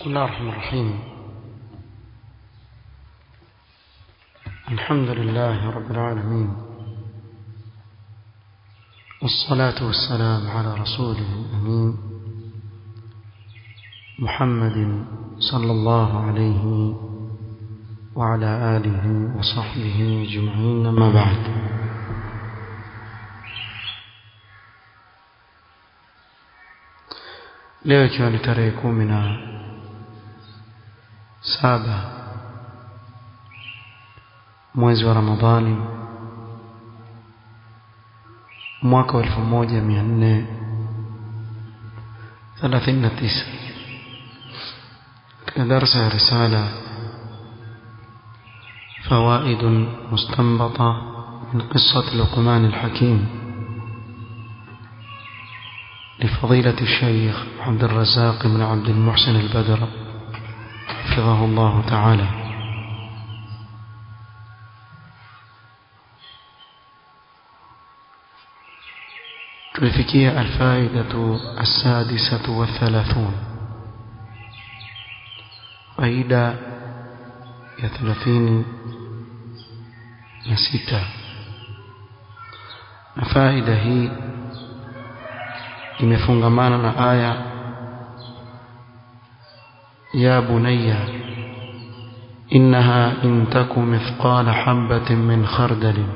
الله الرحمن الرحيم الحمد لله رب العالمين والصلاة والسلام على رسوله الأمين محمد صلى الله عليه وعلى آله وصحبه أجمعين أما بعد leo ikiwa ni tarehe kumi na saba mwezi wa ramadhani mwaka wa elfu moja mia nne thelathini na tisa katika darsa ya risala فوائد مستنبطة من قصة لقمان الحكيم لفضيلة الشيخ عبد الرزاق بن عبد المحسن البدر حفظه الله تعالى tulifikia alfaidatu assadisatu wathalathun faida ya thelathini na sita na faida hii imefungamana na aya ya bunayya innaha in taku mithqala habatin min khardalin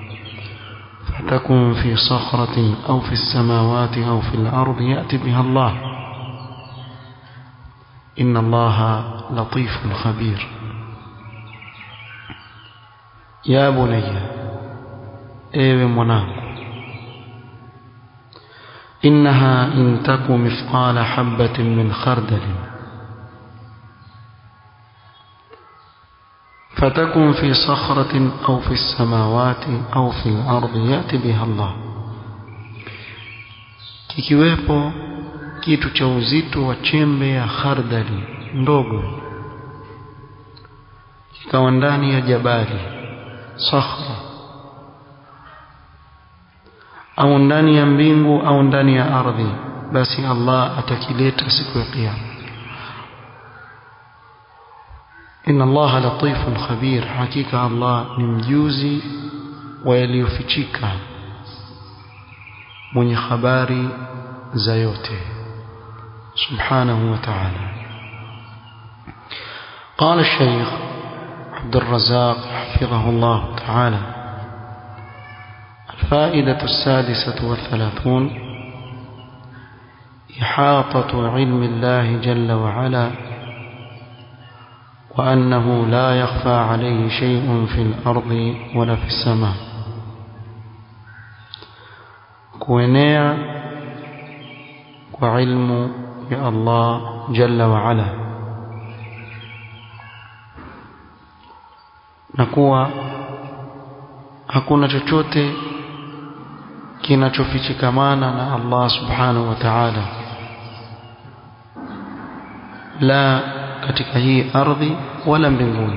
فتكن في صخرة أو في السماوات أو في الأرض يأتي بها الله إن الله لطيف خبير يا بني ايوه mwanangu إنها إن تك مثقال حبة من خردل فتكن في صخرة أو في السماوات أو في الأرض يأتي بها الله kikiwepo kitu cha uzito wa chembe ya khardali ndogo kikawa ndani ya jabali sakhra au ndani ya mbingu au ndani ya ardhi basi Allah atakileta siku ya kiyama inna Allah latifun khabir hakika Allah ni mjuzi wa yaliyofichika mwenye habari za yote subhanahu wa ta'ala قال الشيخ عبد الرزاق حفظه الله تعالى الفائدة السادسة والثلاثون إحاطة علم الله جل وعلا وأنه لا يخفى عليه شيء في الأرض ولا في السماء كوينيا وعلم يا الله جل وعلا نكوى hakuna chochote kinachofichikamana na Allah subhanahu wa ta'ala la katika hii ardhi wala mbinguni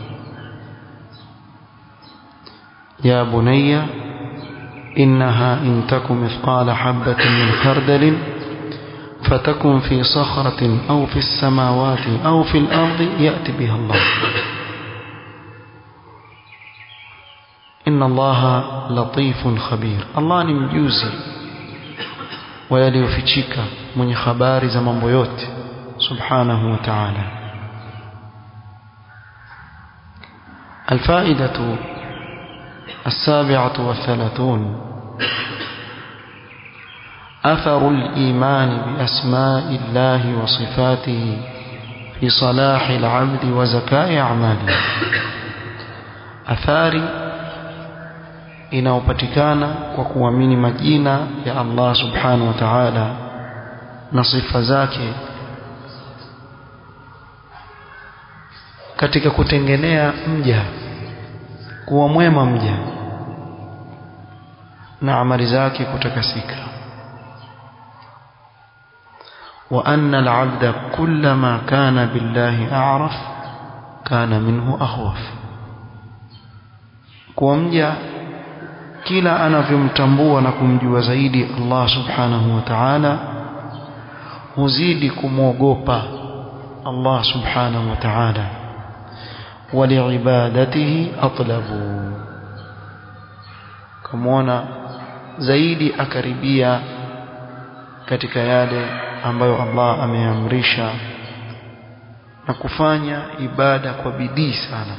ya bunayya innaha in takum mithqala habatin min khardalin fatakun fi sakhratin aw fi as-samawati aw fi al-ardi ya'ti biha Allah إن الله لطيف خبير الله ni mjuzi wa yaliyofichika mwenye habari za mambo yote subhanahu wa ta'ala الفائدة السابعة والثلاثون أثر الإيمان بأسماء الله وصفاته في صلاح العبد وزكاء أعماله أثاري inayopatikana kwa kuamini majina ya Allah subhanahu wa ta'ala na sifa zake katika kutengenea mja kuwa mwema mja na amali zake kutakasika wa anna al-'abda kullama kana billahi a'raf kana minhu akhwaf kuwa mja kila anavyomtambua na kumjua zaidi Allah subhanahu wa ta'ala huzidi kumwogopa Allah subhanahu wa ta'ala ولعبادته أطلبوا كمونا zaidi akaribia katika yale ambayo Allah ameamrisha na kufanya ibada kwa bidii sana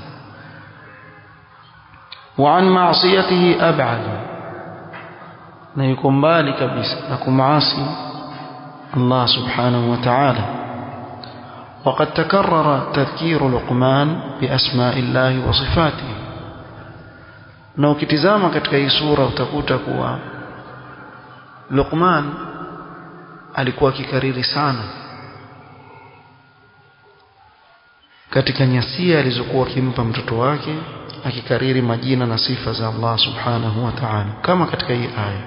wa an ma'siyatihi ab'ad na yuko mbali kabisa na kumaasi Allah subhanahu wa ta'ala وقد تكرر تذكير لقمان بأسماء الله وصفاته na ukitizama katika hii sura utakuta kuwa Luqman alikuwa akikariri sana katika nyasia alizokuwa akimpa mtoto wake akikariri majina na sifa za Allah subhanahu wa ta'ala kama katika hii aya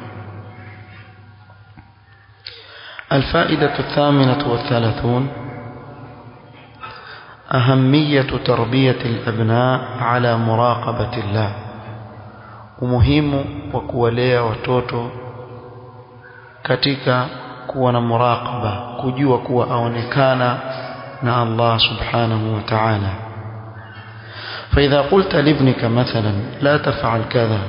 الفائدة الثامنة والثلاثون أهمية تربية الأبناء على مراقبة الله umuhimu wa kuwalea watoto katika kuwa na muraqaba kujua kuwa aonekana na Allah subhanahu wa ta'ala فإذا قلت لابنك مثلا لا تفعل كذا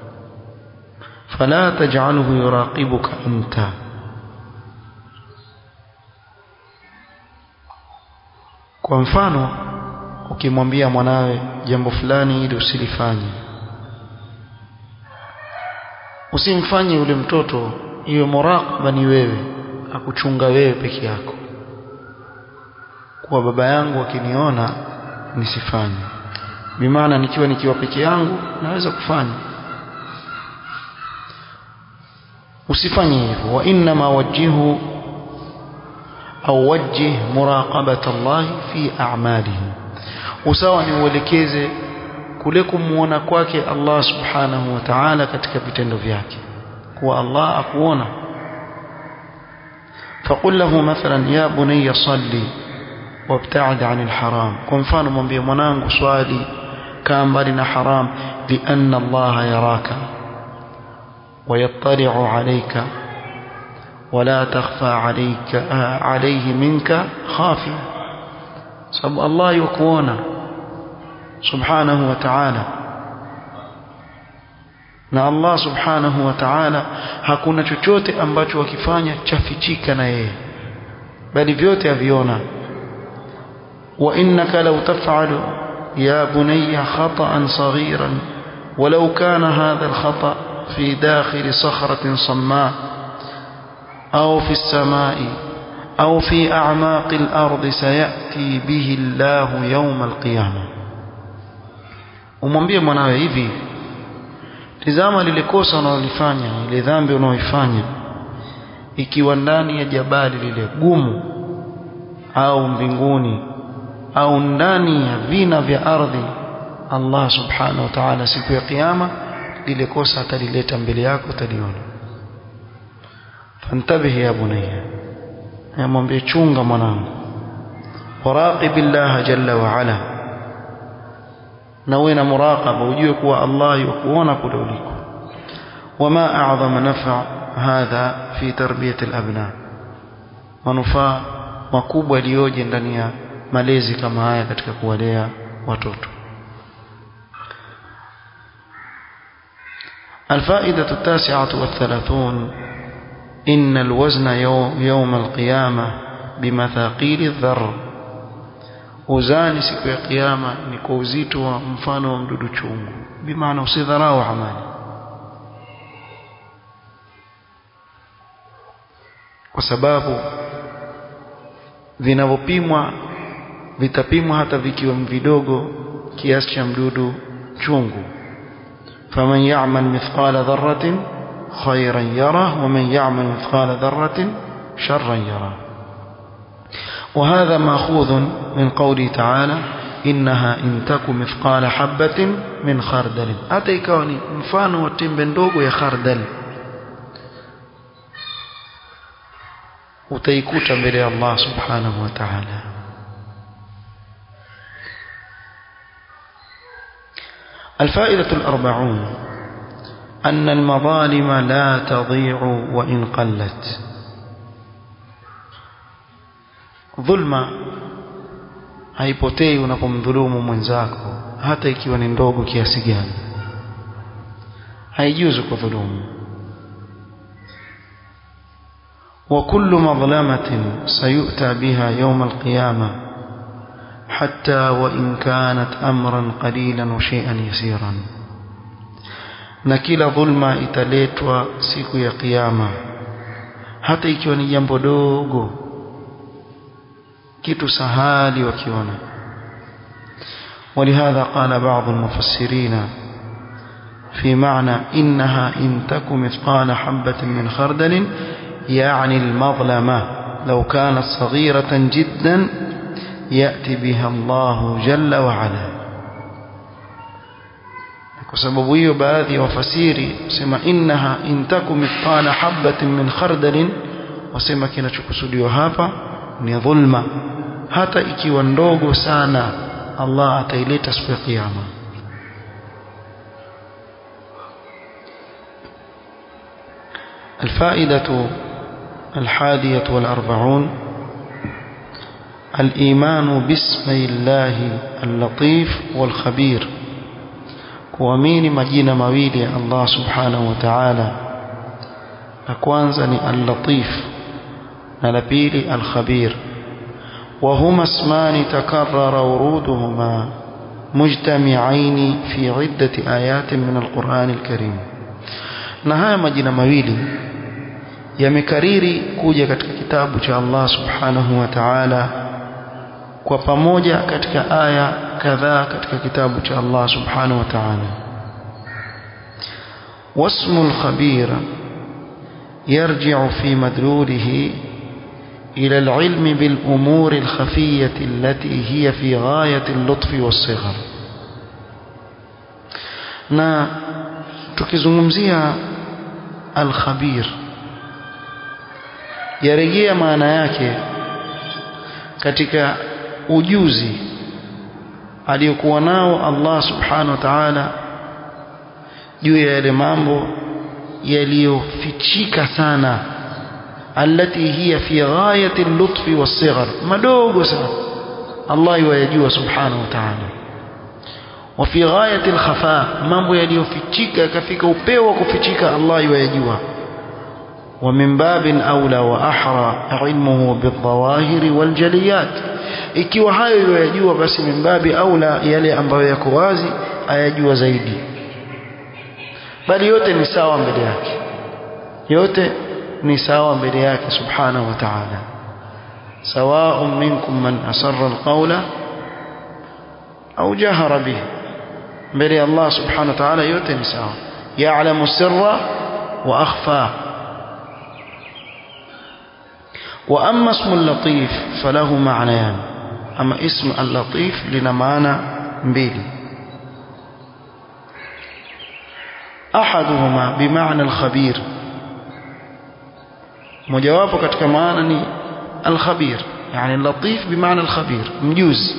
فلا تجعله يراقبك أنت kwa mfano ukimwambia mwanawe jambo fulani ili usilifanye usimfanye yule mtoto iwe muraqaba ni wewe akuchunga wewe peke yako kwa baba yangu akiniona nisifanye bimaana nikiwa nikiwa peke yangu naweza kufanya usifanye hivyo wa inna ma wajihu au wajih muraqabata Allah fi a'malihi usawa ni uelekeze kule kumuona kwake Allah subhanahu wa ta'ala katika vitendo vyake kuwa Allah akuona فقل له مثلا يا بني صلي وابتعد عن الحرام kwa mfano mwambie mwanangu swali kaa mbali na haram لأن الله يراك ويطلع عليك ولا تخفى عليك عليه منك خافية sababu Allah yukuona subhanahu wa ta'ala na Allah subhanahu wa ta'ala hakuna chochote ambacho wakifanya chafichika na yeye bali vyote aviona wa innaka law taf'alu ya bunayya khata'an saghiran ولو كان هذا الخطأ في داخل صخرة صماء أو في السماء أو في أعماق الأرض سيأتي به الله يوم القيامة umwambie mwanawe hivi tizama lile kosa unalolifanya ile dhambi unaoifanya ikiwa ndani ya jabali lile gumu au mbinguni au ndani ya vina vya ardhi Allah subhanahu wa ta'ala siku ya kiyama lile kosa atalileta mbele yako utaliona fantabihi ya bunayya yamwambie chunga mwanangu waraqibillah jalla wa ala na uwe na muraqaba ujue kuwa Allah yukuona kule uliko wama a'zama naf'a hadha fi tarbiyati al-abna manufaa makubwa yaliyoje ndani ya malezi kama haya katika kuwalea watoto الفائدة التاسعة والثلاثون إن الوزن يوم القيامة بمثاقيل الذر uzani siku ya kiyama ni kwa uzito wa mfano wa mdudu chungu bimaana usidharau amali kwa sababu vinavyopimwa vitapimwa hata vikiwa vidogo kiasi cha mdudu chungu faman ya'mal mithqala dharratin khayran yara wa man ya'mal mithqala dharratin sharran yara وهذا ماخوذ من قوله تعالى إنها إن تك مثقال حبة من خردل hata ikawa ni mfano wa tembe ndogo ya khardal utaikuta mbele ya Allah subhanahu wa ta'ala الفائدة الأربعون أن المظالم لا تضيع وإن قلت dhulma haipotei unapomdhulumu mwenzako hata ikiwa ni ndogo kiasi gani haijuzu kudhulumu وكل مظلمة سيؤتى بها يوم القيامة حتى وإن كانت أمرا قليلا وشيئا يسيرا na kila dhulma italetwa siku ya kiyama hata ikiwa ni jambo dogo kitu sahali wakiona ولهذا قال بعض المفسرين في معنى إنها إن تك مثقال حبة من خردل يعني المظلمة لو كانت صغيرة جدا يأتي بها الله جل وعلا kwa sababu hiyo baadhi ya wafasiri sema innaha intaku mithqala habatin min khardalin wasema kinachokusudiwa hapa ni dhulma hata ikiwa ndogo sana Allah ataileta siku ya kiyama الفائدة الحادية والأربعون الإيمان باسم الله اللطيف والخبير kuamini majina mawili ya Allah subhanahu wa ta'ala la kwanza ni al-latif na la pili al-khabir وهما اسمان تكرر ورودهما مجتمعين في عدة آيات من القرآن الكريم na haya majina mawili yamekariri kuja katika kitabu cha Allah subhanahu wa ta'ala kwa pamoja katika aya kadhaa katika kitabu cha Allah subhanahu wa ta'ala wasmu al-khabir يرجع في مدلوله إلى العلم بالأمور الخفية التي هي في غاية اللطف والصغر na tukizungumzia al-khabir yarejea maana yake katika ujuzi aliyokuwa nao Allah subhanahu wa ta'ala juu ya yale mambo yaliyofichika sana alati hiya fi ghayati al-lutfi was-sighar madogo sana Allah yajua subhanahu wa ta'ala wa fi ghayati al-khafa mambo yaliyofichika yakafika upeo wa kufichika Allah yajua ومن باب أولى وأحرى علمه بالظواهر والجليات ikiwa hayo yajua basi mimbabi aula yale ambayo yako wazi ayajua zaidi bali yote ni sawa mbele yake yote ni sawa mbele yake subhanahu wa ta'ala سواء منكم من أسر القول أو جهر به mbele Allah subhanahu wa ta'ala yote ni sawa ya'lamu sirra wa akhfa وأما اسم اللطيف فله معنيان أما اسم اللطيف لنا معنى mbili أحدهما بمعنى الخبير mojawapo katika maana ni al-khabir yani latif bimaana al-khabir mjuzi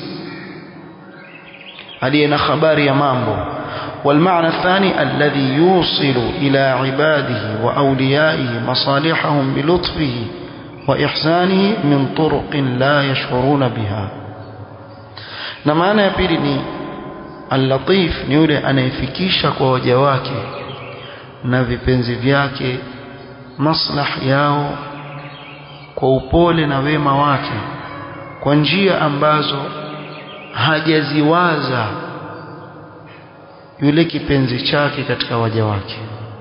aliye na habari ya mambo والمعنى الثاني الذي يوصل إلى عباده وأوليائه مصالحهم بلطفه وإحسانه من طرق لا يشعرون بها na maana ya pili ni al-latif ni yule anayefikisha kwa waja wake na vipenzi vyake maslah yao kwa upole na wema wake kwa njia ambazo hajaziwaza yule kipenzi chake katika waja wake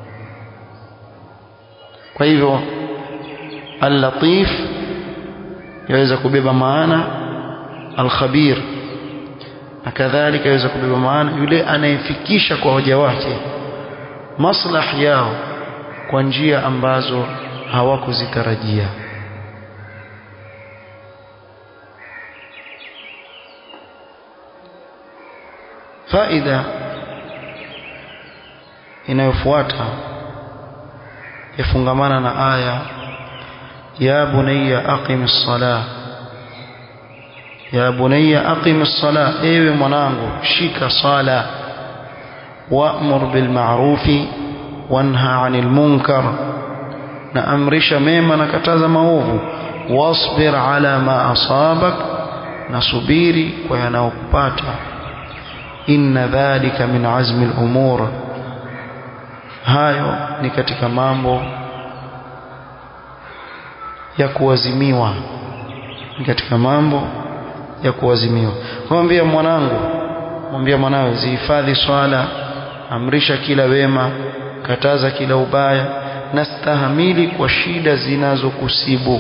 kwa hivyo al-latif yaweza kubeba maana al-khabir na kadhalika yaweza kubeba maana yule anayefikisha kwa waja wake maslah yao kwa njia ambazo hawakuzitarajia faida inayofuata yafungamana na aya ya bunayya aqimis salah ya bunayya aqimis salah ewe mwanangu shika sala wa'mur bil ma'rufi wanha 'anil munkar na amrisha mema na kataza maovu wasbir ala ma asabak nasubiri kwa yanayokupata inna dhalika min azmi al-umur hayo ni katika mambo ya kuwazimiwa ni katika mambo ya kuwazimiwa mwambie mwanangu mwambie mwanawe zihifadhi swala amrisha kila wema kataza kila ubaya na stahamili kwa shida zinazokusibu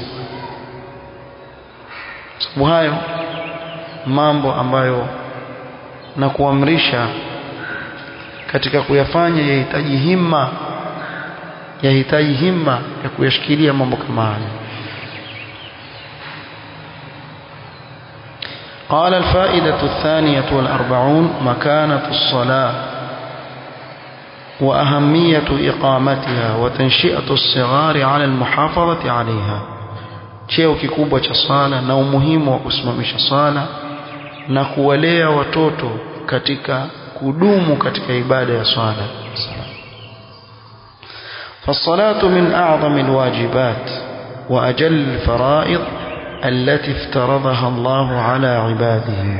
sababu hayo mambo ambayo na kuamrisha katika kuyafanya yahitaji himma yahitaji himma ya kuyashikilia mambo kama haya قال الفائدة الثانية والأربعون مكانة الصلاة وأهمية إقامتها وتنشئة الصغار على المحافظة عليها cheo kikubwa cha sala na umuhimu wa kusimamisha sala na kuwalea watoto katika kudumu katika ibada ya swala فالصلاة من أعظم الواجبات وأجل الفرائض التي افترضها الله على عباده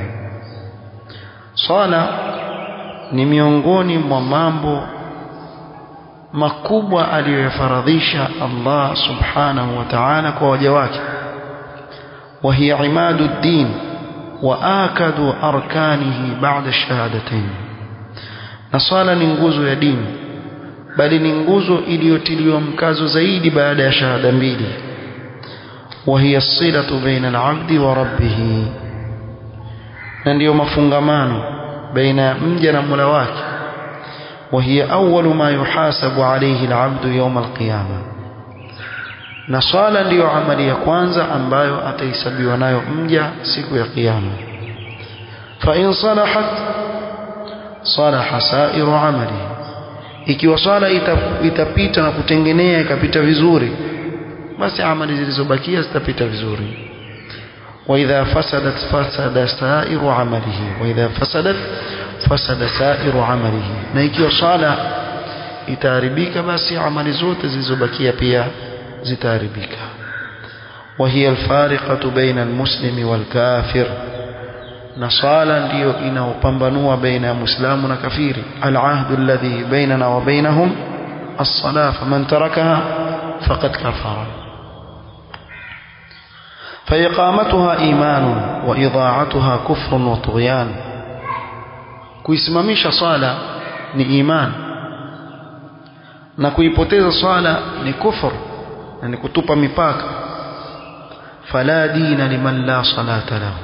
صلاة ni miongoni mwa mambo makubwa aliyoyafaradhisha Allah subhanahu wa ta'ala kwa waja wake wa hiya imadu ad-din wa akadu arkanihi ba'da shahadatayn na swala ni nguzo ya dini bali ni nguzo iliyotiliwa mkazo zaidi baada ya shahada mbili wa hiya as-silatu baina al-'abdi wa rabbih na ndiyo mafungamano baina ya mja na Mola wake وهي أول ما يحاسب عليه العبد يوم القيامة na swala ndiyo amali ya kwanza ambayo atahesabiwa nayo mja siku ya kiyama fa in salahat salaha sairu amali ikiwa swala itapita na kutengenea ikapita vizuri basi amali zilizobakia zitapita vizuri wa idha fasadat fasada sairu amalihi wa idha fasadat fasada sairu amalihi na ikiwa swala itaharibika basi amali zote zilizobakia pia zitaharibika وهي الفارقة بين المسلم والكافر na swala ndiyo inaopambanua baina ya muislamu na kafiri alahdu alladhi bainana wa bainahum as-salah faman tarakaha faqad kafara فإقامتها إيمان وإضاعتها كفر وطغيان kuisimamisha swala ni iman na kuipoteza swala ni kufur na ni kutupa mipaka fala dina liman la salata lahu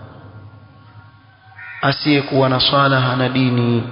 asiyekuwa na swala hana dini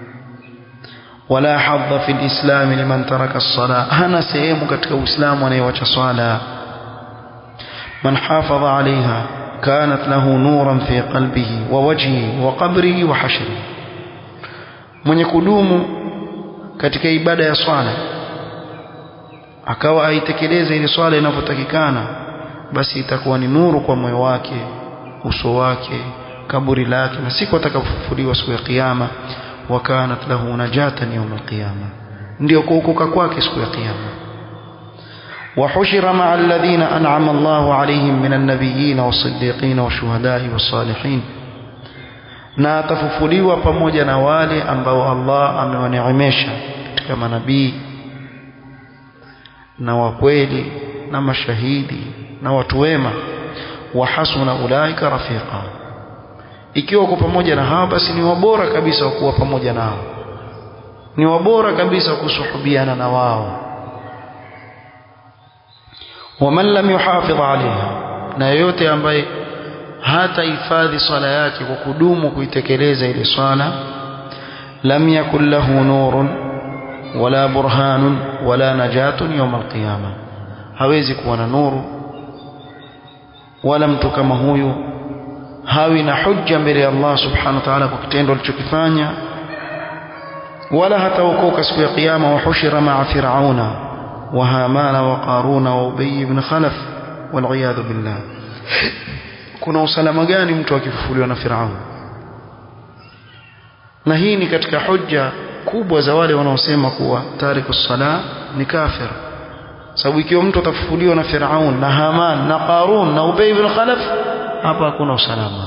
wala hadha fi alislam liman taraka as-sala hana sehemu katika uislamu anayewacha swala man hafadha alaiha كانت له نورا في قلبه ووجهه وقبره وحشره mwenye kudumu katika ibada ya swala akawa aitekeleze ile swala inavyotakikana basi itakuwa ni nuru kwa moyo wake uso wake kaburi lake na siku atakapofufuliwa siku ya kiyama wakanat lahu najatan yawm alqiyama ndio kuokoka kwake siku ya kiyama وحشر مع الذين أنعم الله عليهم من النبيين والصديقين والشهداء والصالحين na atafufuliwa pamoja na wale ambao Allah amewaneemesha katika manabii na wakweli na mashahidi na watu wema wa hasuna ulaika rafiqa ikiwa uko pamoja na hao basi ni wabora kabisa wa kuwa pamoja nao ni wabora kabisa kusuhubiana na wao waman lam yuhafidh alaiha na yeyote ambaye hata hifadhi swala yake kwa kudumu kuitekeleza ile swala lam yakun lahu nurun wala burhanun wala najatun yawm alqiyama hawezi kuwa na nuru wala mtu kama huyu hawi na hujja mbele ya Allah subhanahu wa ta'ala kwa kitendo alichokifanya wala hataokoka siku ya kiyama wa hushira ma'a fir'auna wa hamana wa qaruna wa ubay ibn khalaf wal iyad billah kuna usalama gani mtu akifufuliwa na Firaun na hii ni katika hujja kubwa za wale wanaosema kuwa tariku sala ni kafir sababu ikiwa mtu atafufuliwa na Firaun na Haman na Qarun na Ubay ibn Khalaf hapa hakuna usalama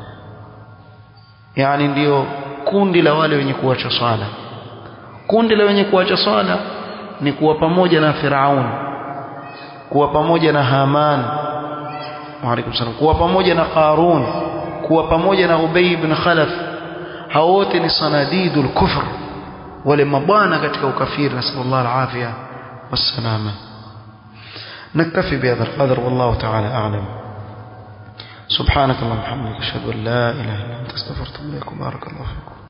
yani ndiyo kundi la wale wenye kuacha swala kundi la wenye kuacha swala ni kuwa pamoja na Firaun kuwa pamoja na Haman Waalaikum salam kuwa pamoja na Qarun kuwa pamoja na Ubay ibn Khalaf hao wote ni sanadidul kufr wale mabwana katika ukafiri nasallallahu alafia wassalama نكتفي بهذا القدر والله تعالى أعلم سبحانك اللهم وبحمدك أشهد أن لا إله إلا أنت استغفرك وبارك الله فيكم